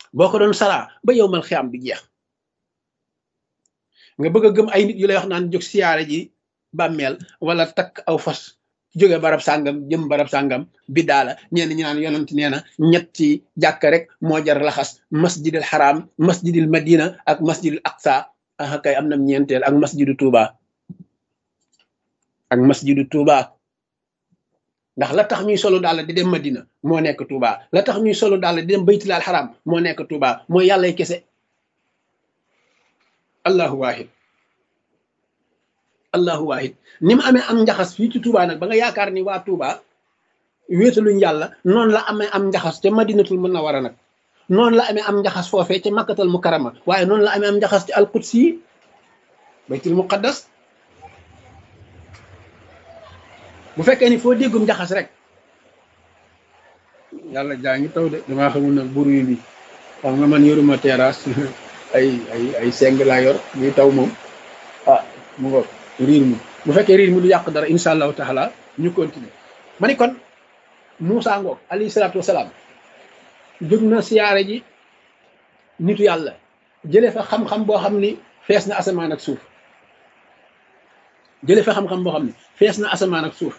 boo ko doon saraa ba yow mal xiyaam bi jeex nga bëgg a gëm ay nit yu lay wax naan jóg siyaare ji bàmmeel wala takk aw fas jóge barab sàngam jëm barab sàngam bi daala ñenn ñi naan yonent nee na ñetti jàkk rek moo jar laxas masjidil xaraam masjidil madina ak masjidil aqsa ah kay am na ñeenteel ak masjidu tuuba ak masjidu tuuba ndax la tax ñuy solo daal di dem madina moo nekk tuuba la tax ñuy solo daal di dem baytilaal xaraam moo nekk tuuba mooy yàllay kese allahu wahid allahu wahid ni mu amee am njaxas fii ci Touba nag ba nga yaakaar ni waa Touba wéetaluñ yàlla noonu la amee am njaxas ca madinatul munawwara nag noonu la amee am njaxas foofee ca makkatal mukarrama waaye noonu la amee am njaxas ci alqudsi yi baytul muqaddas bu fekkee ni foo déggum njaxas rek yàlla jaa ngi taw de damaa xamul nag buru bi xam nga man yoruma terrasse ay ay ay seng laa yor ñuy taw moom ah mu ngoog riir mi bu fekkee riir mi du yàq dara insha allahu taala ñu continuer ma ni kon Moussa ngoog alayhi salaatu wasalaam jóg na siyaare ji nitu yàlla jëlee fa xam-xam boo xam ni fees na asamaan ak suuf jëlee fa xam-xam boo xam ni fees na asamaan ak suuf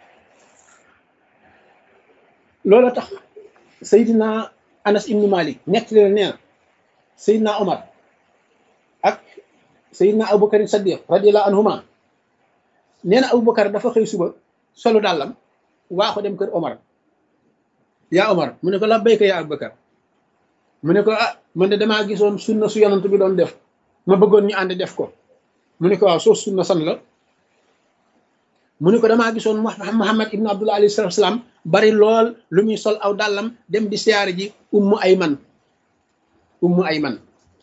loolu tax Seydina Anas ibnu Malik nekk leen nee na Seydina Omar ak Seydina Aboubacar Saddiq radiyallahu anhuma nee na Aboubacar dafa xëy suba solu dàllam waa ko dem kër Omar yaa Omar mu ne ko la béyka yaa Aboubacar mu ne ko ah man de damaa gisoon sunna su yonant bi doon def ma bëggoon ñu ànd def ko mu ne ko waaw soo sunna san la mu ne ko damaa gisoon Muhammad ibn Abdullah alayhi salatu salaam bari lool lu muy sol aw dàllam dem di siyaare ji ummu ayman ummu ayman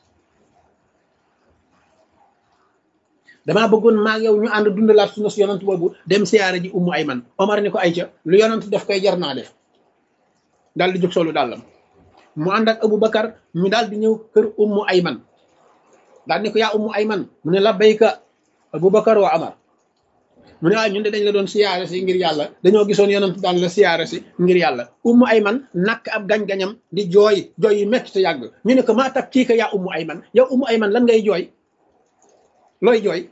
damaa bëggoon maag yow ñu ànd dundalaat sunna su yonant boobu dem siyaare ji ummu ayman Omar ni ko ay ca lu yonant def koy jar naa def daal di jóg solu dàllam mu ànd ak Aboubacar ñu daal di ñëw kër ummu ayman daal ni ko yaa ummu ayman mu ne la bayka Aboubacar wa Amar mu ne waaye ñun de dañ la doon siyaare si ngir yàlla dañoo gisoon yonent daan la siyaare si ngir yàlla ummu ayman nakk ab gañ-gañam di jooy jooy yu metti te yàgg ñu ne ko maa tab kii ka yaa ummu ayman yow ummu ayman lan ngay jooy looy jooy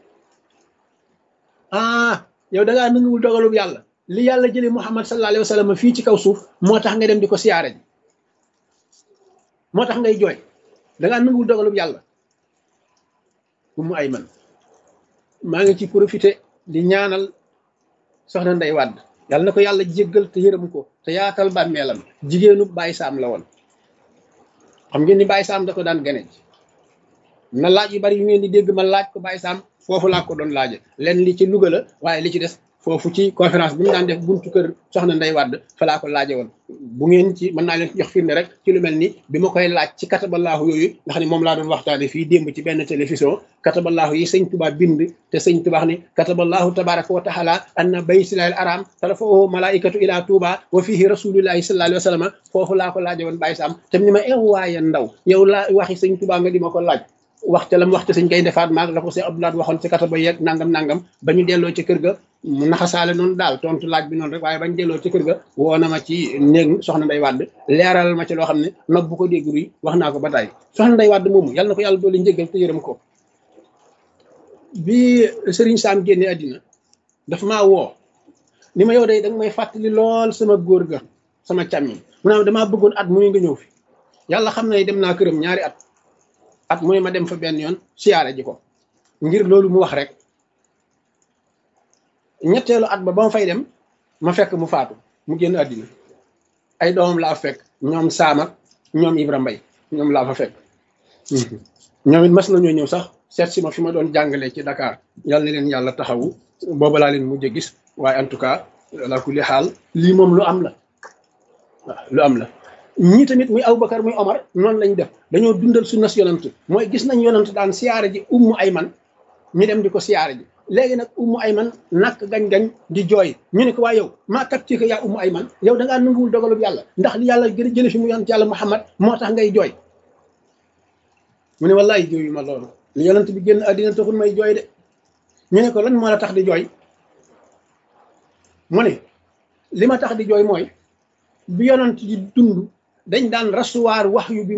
ah yow da ngaa nanguwul dogalub yàlla li yàlla jëlee muhammad sallallahu alayhi wa sallam fii ci kaw suuf moo tax nga dem di ko siyaare ji moo tax ngay jooy da ngaa nanguwul dogalub yàlla ummu ayman maa ngi ci profité di ñaanal soxna Ndey Wàdd yàlla na ko yàlla jéggal te yërëm ko te yaatal bàmmeelam jigéenu Baye Saam la woon xam ngeen ni Baye Saam da ko daan gane na laaj yu bari yu ngeen di dégg ma laaj ko Baye Saam foofu laa ko doon laaje leen li ci Louga la waaye li ci des foofu ci conférence bi mu daan def buntu kër soxna Ndey Wàdd fa laa ko laaje woon bu ngeen ci mën naa leen jox firnde rek ci lu mel ni bi ma koy laaj ci kataballaahu yooyu nga xam ne moom laa doon waxtaane fii démb ci benn télévision kataballaahu yi sëñ Tuubaa bind te sëñ Tuubaa ni kataballaahu tabaraka wa taala anna baytillaahil araam tarfa'uhu malaikatu ila Tuubaa wa fihi rasulillahi sallallahu alayhi wa sallam foofu laa ko laaje woon Baye Sam te ni ma ew waaye ndaw yow laa waxi sëñ Tuubaa nga di ma ko laaj wax ca lam wax ca sëñ kay defaat maag la ko sëñ Abdoulaye waxoon ci kataba yeeg nangam nangam ba ñu delloo ci kër ga mu naxasaale noonu daal tontu laaj bi noonu rek waaye bañ delloo ci kër ga woo na ma ci néeg soxna Ndey Wàdd leeral ma ci loo xam ne nag bu ko dégg ruy wax naa ko ba tey soxna Ndey Wàdd moomu yàlla na ko yàlla doole njëggal te yërëm ko bi Serigne Sam génne àddina dafa maa woo ni ma yow day danga may fàttali lool sama góor ga sama càmmiñ mu ne damaa bëggoon at muy nga ñëw fi yàlla xam na dem naa këram ñaari at at mooy ma dem fa benn yoon siyaare ji ko ngir loolu mu wax rek ñetteelu at ba ba ma fay dem ma fekk mu faatu mu génn àddina ay doomam laa fekk ñoom Saam ak ñoom Ibra Mbay ñoom laa fa fekk ñoom it mas nañoo ñëw sax seet si ma fi ma doon jàngalee ci Dakar yàlla na leen yàlla taxawu booba laa leen mujj a gis waaye en tout cas la kulli xaal lii moom lu am la waaw lu am la ñii tamit muy Aboubacar muy Omar noonu lañ def dañoo dundal sunna si yonant mooy gis nañ yonant daan siyaare ji ummu ayman ñu dem di ko siyaare ji léegi nag ummu ayman nakk gañ-gañ di jooy ñu ne ko waa yow maa taktika yaa ummu ayman yow da ngaa nanguwul dogalub yàlla ndax li yàlla gën a jële fi mu yonant yàlla Muhammad moo tax ngay jooy mu ne wallaay jooyu ma loolu li yonant bi génn àddina taxul may jooy de ñu ne ko lan moo la tax di jooy mu ne li ma tax di jooy mooy bi yonant di dund dañ daan rasuwaar wax yu bi